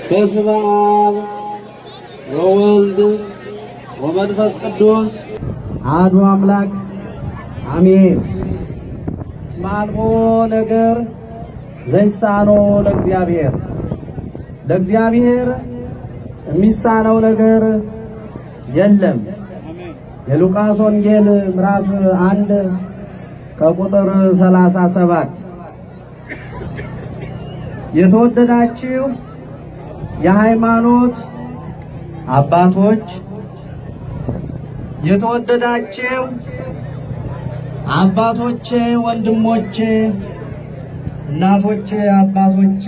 በስመ አብ ወወልድ ወመንፈስ ቅዱስ አሐዱ አምላክ አሜን። እስመ አልቦ ነገር ዘይሳኖ ለእግዚአብሔር፣ ለእግዚአብሔር የሚሳነው ነገር የለም። የሉቃስ ወንጌል ምዕራፍ አንድ ከቁጥር ሰላሳ ሰባት የተወደዳችሁ የሃይማኖት አባቶች፣ የተወደዳችሁ አባቶቼ፣ ወንድሞቼ፣ እናቶቼ፣ አባቶቼ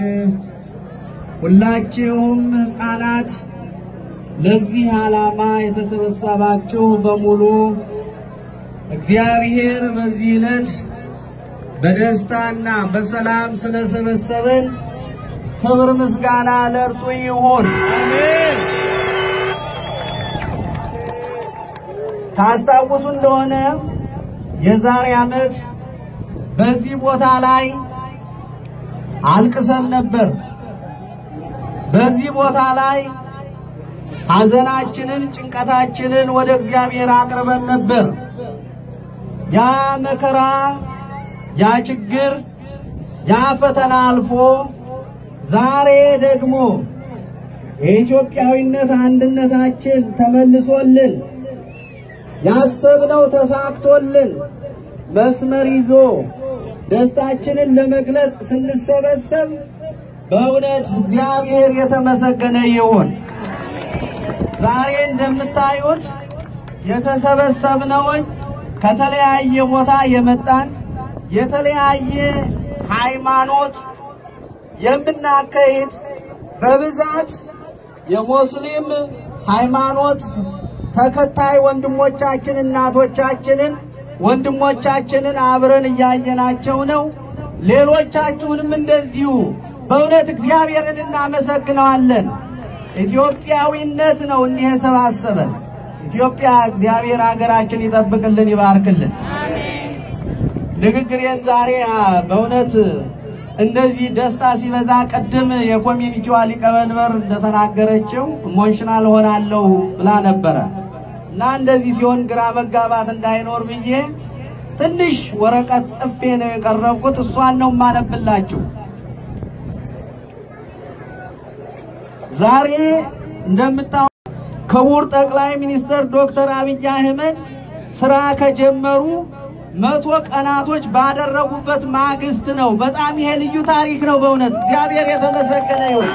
ሁላችሁም ሕፃናት ለዚህ ዓላማ የተሰበሰባችሁ በሙሉ እግዚአብሔር በዚህ ዕለት በደስታና በሰላም ስለሰበሰበን ክብር ምስጋና ለእርሱ ይሁን። ታስታውሱ እንደሆነ የዛሬ ዓመት በዚህ ቦታ ላይ አልቅሰን ነበር። በዚህ ቦታ ላይ ሐዘናችንን፣ ጭንቀታችንን ወደ እግዚአብሔር አቅርበን ነበር። ያ መከራ፣ ያ ችግር፣ ያ ፈተና አልፎ ዛሬ ደግሞ የኢትዮጵያዊነት አንድነታችን ተመልሶልን ያሰብነው ተሳክቶልን መስመር ይዞ ደስታችንን ለመግለጽ ስንሰበሰብ በእውነት እግዚአብሔር የተመሰገነ ይሁን። ዛሬ እንደምታዩት የተሰበሰብነውን ከተለያየ ቦታ የመጣን የተለያየ ሃይማኖት የምናካሄድ በብዛት የሙስሊም ሃይማኖት ተከታይ ወንድሞቻችን እናቶቻችንን ወንድሞቻችንን አብረን እያየናቸው ነው። ሌሎቻችሁንም እንደዚሁ በእውነት እግዚአብሔርን እናመሰግነዋለን። ኢትዮጵያዊነት ነው እንዲህ የሰባሰበን። ኢትዮጵያ እግዚአብሔር ሀገራችን ይጠብቅልን፣ ይባርክልን። ንግግሬን ዛሬ በእውነት እንደዚህ ደስታ ሲበዛ ቅድም የኮሚኒቲዋ ሊቀመንበር እንደተናገረችው ኢሞሽናል ሆናለሁ ብላ ነበረ እና እንደዚህ ሲሆን ግራ መጋባት እንዳይኖር ብዬ ትንሽ ወረቀት ጽፌ ነው የቀረብኩት። እሷን ነው የማነብላችሁ። ዛሬ እንደምታው ክቡር ጠቅላይ ሚኒስትር ዶክተር አብይ አህመድ ስራ ከጀመሩ መቶ ቀናቶች ባደረጉበት ማግስት ነው። በጣም ይሄ ልዩ ታሪክ ነው። በእውነት እግዚአብሔር የተመሰገነ ይሁን።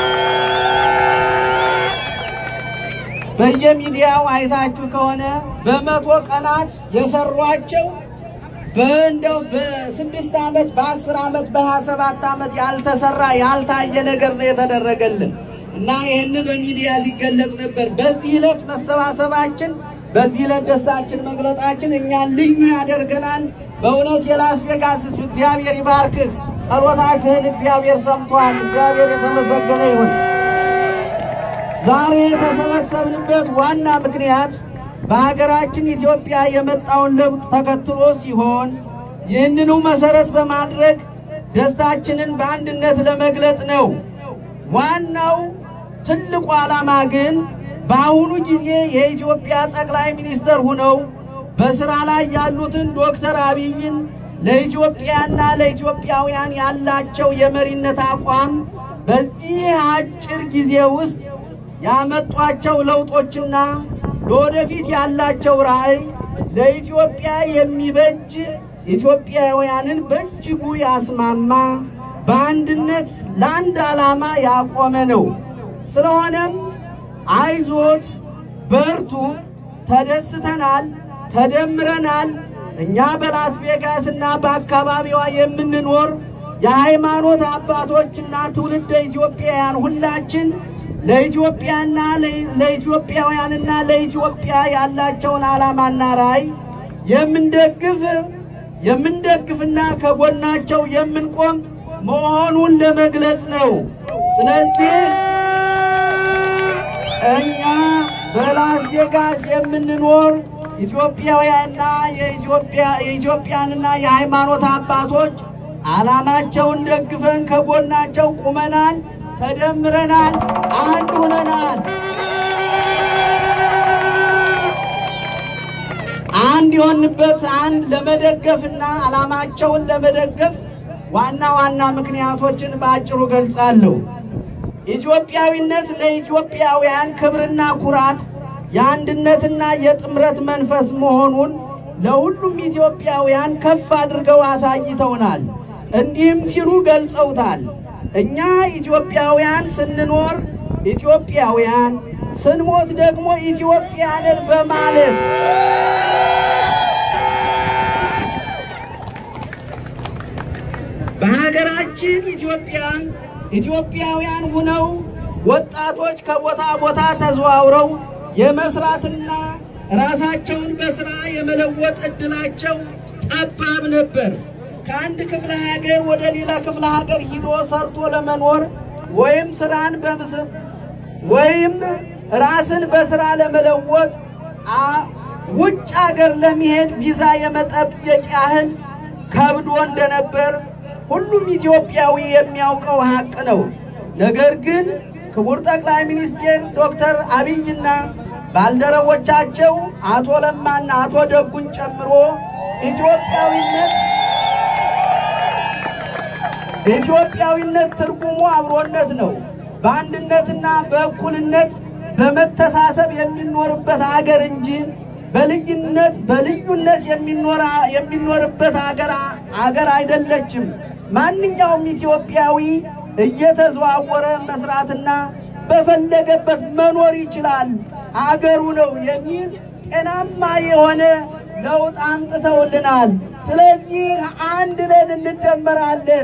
በየሚዲያው አይታችሁ ከሆነ በመቶ ቀናት የሰሯቸው በእንደው በስድስት ዓመት በአስር ዓመት በሀያ ሰባት ዓመት ያልተሰራ ያልታየ ነገር ነው የተደረገልን እና ይህን በሚዲያ ሲገለጽ ነበር። በዚህ ዕለት መሰባሰባችን በዚህ ዕለት ደስታችን መግለጣችን እኛን ልዩ ያደርገናል። በእውነት የላስ ቬጋስ ሕዝብ እግዚአብሔር ይባርክህ። ጸሎታችህን እግዚአብሔር ሰምቷል። እግዚአብሔር የተመሰገነ ይሁን። ዛሬ የተሰበሰብንበት ዋና ምክንያት በሀገራችን ኢትዮጵያ የመጣውን ለውጥ ተከትሎ ሲሆን ይህንኑ መሰረት በማድረግ ደስታችንን በአንድነት ለመግለጥ ነው። ዋናው ትልቁ ዓላማ ግን በአሁኑ ጊዜ የኢትዮጵያ ጠቅላይ ሚኒስትር ሆነው በስራ ላይ ያሉትን ዶክተር አብይን ለኢትዮጵያና ለኢትዮጵያውያን ያላቸው የመሪነት አቋም በዚህ አጭር ጊዜ ውስጥ ያመጧቸው ለውጦችና ለወደፊት ያላቸው ራዕይ ለኢትዮጵያ የሚበጅ ኢትዮጵያውያንን በእጅጉ ያስማማ በአንድነት ለአንድ ዓላማ ያቆመ ነው። ስለሆነም አይዞት፣ በርቱ፣ ተደስተናል፣ ተደምረናል። እኛ በላስ ቬጋስ እና በአካባቢዋ የምንኖር የሃይማኖት አባቶችና ትውልደ ኢትዮጵያውያን ሁላችን ለኢትዮጵያና ለኢትዮጵያውያንና ለኢትዮጵያ ያላቸውን ዓላማና ራዕይ የምንደግፍ የምንደግፍና ከጎናቸው የምንቆም መሆኑን ለመግለጽ ነው። ስለዚህ እኛ በላስ ቬጋስ የምንኖር ኢትዮጵያውያንና የኢትዮጵያ የኢትዮጵያንና የሃይማኖት አባቶች ዓላማቸውን ደግፈን ከጎናቸው ቁመናል። ተደምረናል፣ አንድ ሆነናል። አንድ የሆንበት አንድ ለመደገፍና ዓላማቸውን ለመደገፍ ዋና ዋና ምክንያቶችን በአጭሩ ገልጻለሁ። ኢትዮጵያዊነት ለኢትዮጵያውያን ክብርና ኩራት የአንድነትና የጥምረት መንፈስ መሆኑን ለሁሉም ኢትዮጵያውያን ከፍ አድርገው አሳይተውናል። እንዲህም ሲሉ ገልጸውታል። እኛ ኢትዮጵያውያን ስንኖር ኢትዮጵያውያን፣ ስንሞት ደግሞ ኢትዮጵያንን በማለት በሀገራችን ኢትዮጵያ ኢትዮጵያውያን ሁነው ወጣቶች ከቦታ ቦታ ተዘዋውረው የመስራትና ራሳቸውን በስራ የመለወጥ እድላቸው ጠባብ ነበር። ከአንድ ክፍለ ሀገር ወደ ሌላ ክፍለ ሀገር ሂዶ ሰርቶ ለመኖር ወይም ስራን በምስብ ወይም ራስን በስራ ለመለወጥ አ- ውጭ ሀገር ለመሄድ ቪዛ የመጠየቅ ያህል ከብዶ እንደነበር ሁሉም ኢትዮጵያዊ የሚያውቀው ሀቅ ነው። ነገር ግን ክቡር ጠቅላይ ሚኒስትር ዶክተር አብይና ባልደረቦቻቸው አቶ ለማና አቶ ደጉን ጨምሮ ኢትዮጵያዊነት ኢትዮጵያዊነት ትርጉሙ አብሮነት ነው። በአንድነትና በእኩልነት በመተሳሰብ የሚኖርበት ሀገር እንጂ በልዩነት በልዩነት የሚኖር የሚኖርበት ሀገር ሀገር አይደለችም። ማንኛውም ኢትዮጵያዊ እየተዘዋወረ መስራትና በፈለገበት መኖር ይችላል፣ አገሩ ነው የሚል ጤናማ የሆነ ለውጥ አምጥተውልናል። ስለዚህ አንድ ነን፣ እንደመራለን።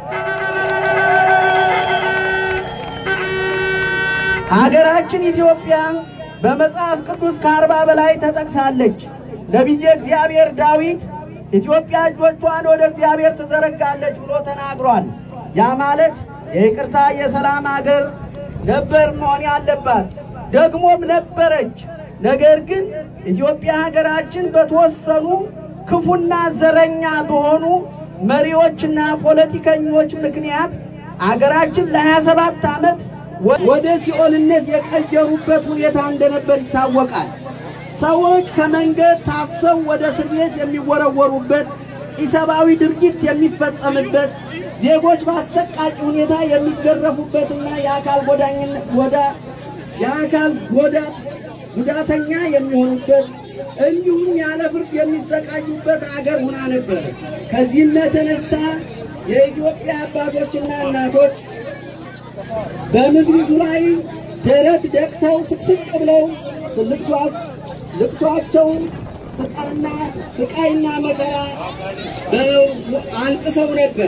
ሀገራችን ኢትዮጵያ በመጽሐፍ ቅዱስ ከአርባ በላይ ተጠቅሳለች። ነቢየ እግዚአብሔር ዳዊት ኢትዮጵያ እጆቿን ወደ እግዚአብሔር ትዘረጋለች ብሎ ተናግሯል። ያ ማለት የይቅርታ የሰላም አገር ነበር መሆን ያለባት፣ ደግሞም ነበረች። ነገር ግን ኢትዮጵያ ሀገራችን በተወሰኑ ክፉና ዘረኛ በሆኑ መሪዎችና ፖለቲከኞች ምክንያት አገራችን ለሀያ ሰባት ዓመት ወደ ሲኦልነት የቀየሩበት ሁኔታ እንደነበር ይታወቃል። ሰዎች ከመንገድ ታፍሰው ወደ እስር ቤት የሚወረወሩበት፣ ኢሰብአዊ ድርጊት የሚፈጸምበት፣ ዜጎች በአሰቃቂ ሁኔታ የሚገረፉበትና የአካል ጎዳኝነት ጎዳ የአካል ጎዳት ጉዳተኛ የሚሆኑበት እንዲሁም ያለ ፍርድ የሚሰቃዩበት አገር ሆና ነበር። ከዚህም የተነሳ የኢትዮጵያ አባቶችና እናቶች በምድሪቱ ላይ ደረት ደቅተው ስቅስቅ ብለው ስልቅሷት ልቅሷቸውን ስቃና ስቃይና መከራ አልቅሰው ነበር።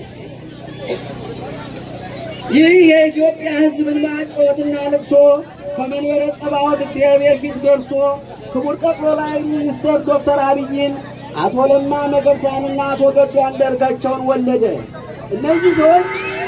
ይህ የኢትዮጵያ ሕዝብ እንባ ጩኸትና ልቅሶ ከመንበረ ጸባዖት እግዚአብሔር ፊት ደርሶ ክቡር ጠቅላይ ሚኒስትር ዶክተር አብይን አቶ ለማ መገርሳንና አቶ ገዱ አንዳርጋቸውን ወለደ። እነዚህ ሰዎች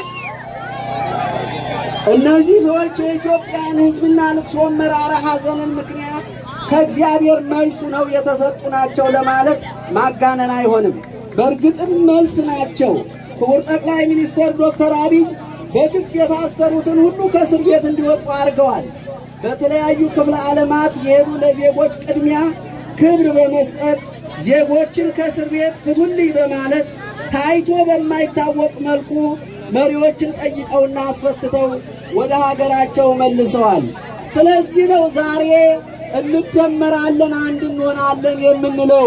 እነዚህ ሰዎች የኢትዮጵያን ሕዝብና ልቅሶ መራራ ሐዘንን ምክንያት ከእግዚአብሔር መልሱ ነው የተሰጡ ናቸው ለማለት ማጋነን አይሆንም። በእርግጥም መልስ ናቸው። ክቡር ጠቅላይ ሚኒስትር ዶክተር አብይ በግፍ የታሰሩትን ሁሉ ከእስር ቤት እንዲወጡ አድርገዋል። በተለያዩ ክፍለ ዓለማት የሄዱ ለዜጎች ቅድሚያ ክብር በመስጠት ዜጎችን ከእስር ቤት ፍቱልኝ በማለት ታይቶ በማይታወቅ መልኩ መሪዎችን ጠይቀውና አስፈትተው ወደ ሀገራቸው መልሰዋል። ስለዚህ ነው ዛሬ እንደመራለን፣ አንድ እንሆናለን የምንለው።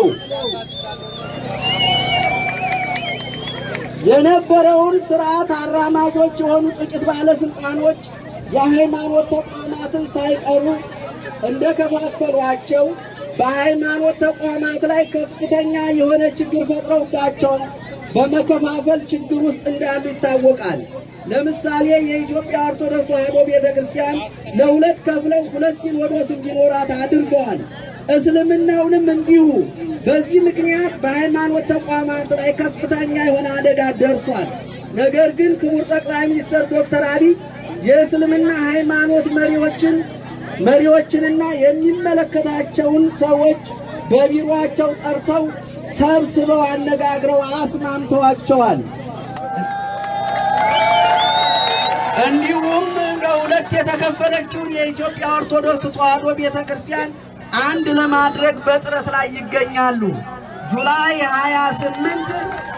የነበረውን ስርዓት አራማጆች የሆኑ ጥቂት ባለስልጣኖች የሃይማኖት ተቋማትን ሳይቀሩ እንደከፋፈሏቸው በሃይማኖት ተቋማት ላይ ከፍተኛ የሆነ ችግር ፈጥረውባቸው በመከፋፈል ችግር ውስጥ እንዳሉ ይታወቃል። ለምሳሌ የኢትዮጵያ ኦርቶዶክስ ተዋሕዶ ቤተ ክርስቲያን ለሁለት ከፍለው ሁለት ሲኖዶስ እንዲኖራት አድርገዋል። እስልምናውንም እንዲሁ። በዚህ ምክንያት በሃይማኖት ተቋማት ላይ ከፍተኛ የሆነ አደጋ ደርሷል። ነገር ግን ክቡር ጠቅላይ ሚኒስትር ዶክተር አብይ የእስልምና ሃይማኖት መሪዎችን መሪዎችንና የሚመለከታቸውን ሰዎች በቢሮአቸው ጠርተው ሰብስበው አነጋግረው አስማምተዋቸዋል። እንዲሁም ለሁለት የተከፈለችውን የኢትዮጵያ ኦርቶዶክስ ተዋሕዶ ቤተ ክርስቲያን አንድ ለማድረግ በጥረት ላይ ይገኛሉ። ጁላይ 28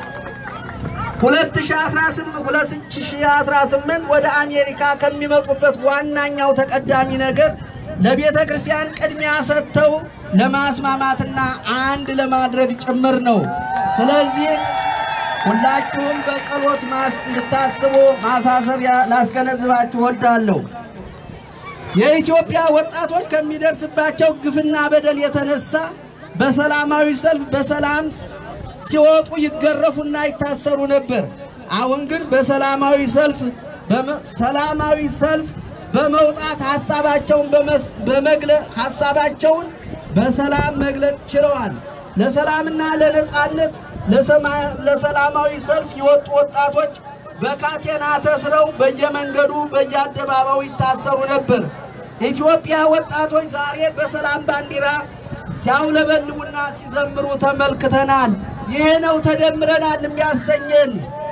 2018 ወደ አሜሪካ ከሚመጡበት ዋናኛው ተቀዳሚ ነገር ለቤተ ክርስቲያን ቅድሚያ ሰጥተው ለማስማማትና አንድ ለማድረግ ጭምር ነው። ስለዚህ ሁላችሁም በጸሎት ማስ እንድታስቡ ማሳሰቢያ ላስገነዝባችሁ ወዳለሁ። የኢትዮጵያ ወጣቶች ከሚደርስባቸው ግፍና በደል የተነሳ በሰላማዊ ሰልፍ በሰላም ሲወጡ ይገረፉና ይታሰሩ ነበር። አሁን ግን በሰላማዊ ሰልፍ ሰላማዊ ሰልፍ በመውጣት ሀሳባቸውን በመግለጽ ሀሳባቸውን በሰላም መግለጽ ችለዋል። ለሰላምና ለነጻነት ለሰላማዊ ሰልፍ የወጡ ወጣቶች በካቴና ተስረው በየመንገዱ በየአደባባዩ ይታሰሩ ነበር። ኢትዮጵያ ወጣቶች ዛሬ በሰላም ባንዲራ ሲያውለበልቡና ሲዘምሩ ተመልክተናል። ይሄ ነው ተደምረናል የሚያሰኘን።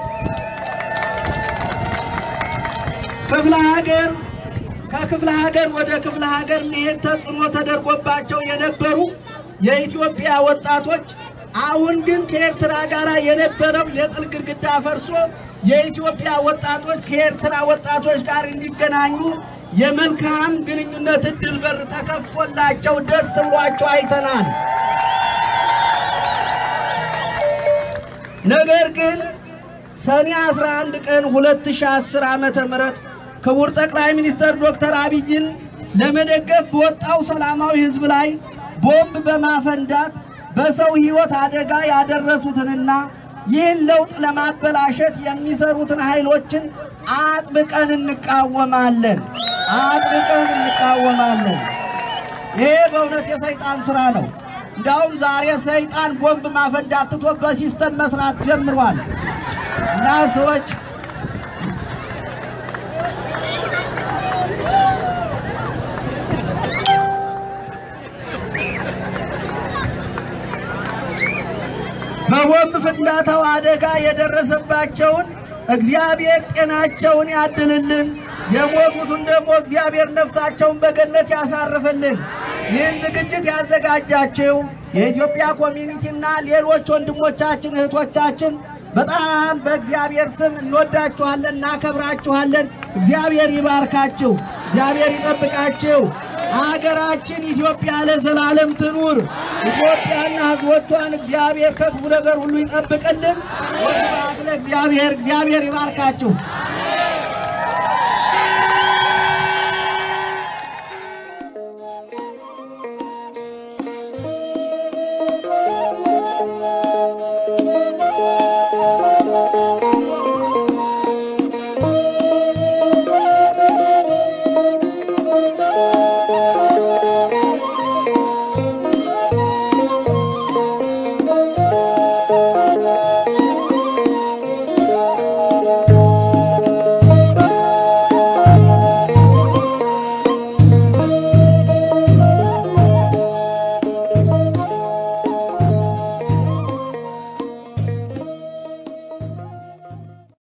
ክፍለ ሀገር ከክፍለ ሀገር ወደ ክፍለ ሀገር መሄድ ተጽዕኖ ተደርጎባቸው የነበሩ የኢትዮጵያ ወጣቶች አሁን ግን ከኤርትራ ጋር የነበረው የጥል ግድግዳ ፈርሶ የኢትዮጵያ ወጣቶች ከኤርትራ ወጣቶች ጋር እንዲገናኙ የመልካም ግንኙነት እድል በር ተከፍቶላቸው ደስ ብሏቸው አይተናል። ነገር ግን ሰኔ 11 ቀን 2010 ዓመተ ምህረት ክቡር ጠቅላይ ሚኒስትር ዶክተር አብይን ለመደገፍ በወጣው ሰላማዊ ሕዝብ ላይ ቦምብ በማፈንዳት በሰው ሕይወት አደጋ ያደረሱትንና ይህን ለውጥ ለማበላሸት የሚሰሩትን ኃይሎችን አጥብቀን እንቃወማለን። አጥብቀን እንቃወማለን። ይሄ በእውነት የሰይጣን ስራ ነው። እንዳውም ዛሬ ሰይጣን ቦምብ ማፈንዳት ትቶ በሲስተም መስራት ጀምሯል እና ሰዎች በቦምብ ፍንዳታው አደጋ የደረሰባቸውን እግዚአብሔር ጤናቸውን ያድልልን፣ የሞቱትን ደግሞ እግዚአብሔር ነፍሳቸውን በገነት ያሳርፍልን። ይህን ዝግጅት ያዘጋጃችው የኢትዮጵያ ኮሚኒቲና ሌሎች ወንድሞቻችን እህቶቻችን በጣም በእግዚአብሔር ስም እንወዳችኋለን፣ እናከብራችኋለን። እግዚአብሔር ይባርካችሁ፣ እግዚአብሔር ይጠብቃችሁ። አገራችን ኢትዮጵያ ለዘላለም ትኑር። ኢትዮጵያና ሕዝቦቿን እግዚአብሔር ከክፉ ነገር ሁሉ ይጠብቅልን። ወስብሐት ለእግዚአብሔር። እግዚአብሔር ይባርካችሁ።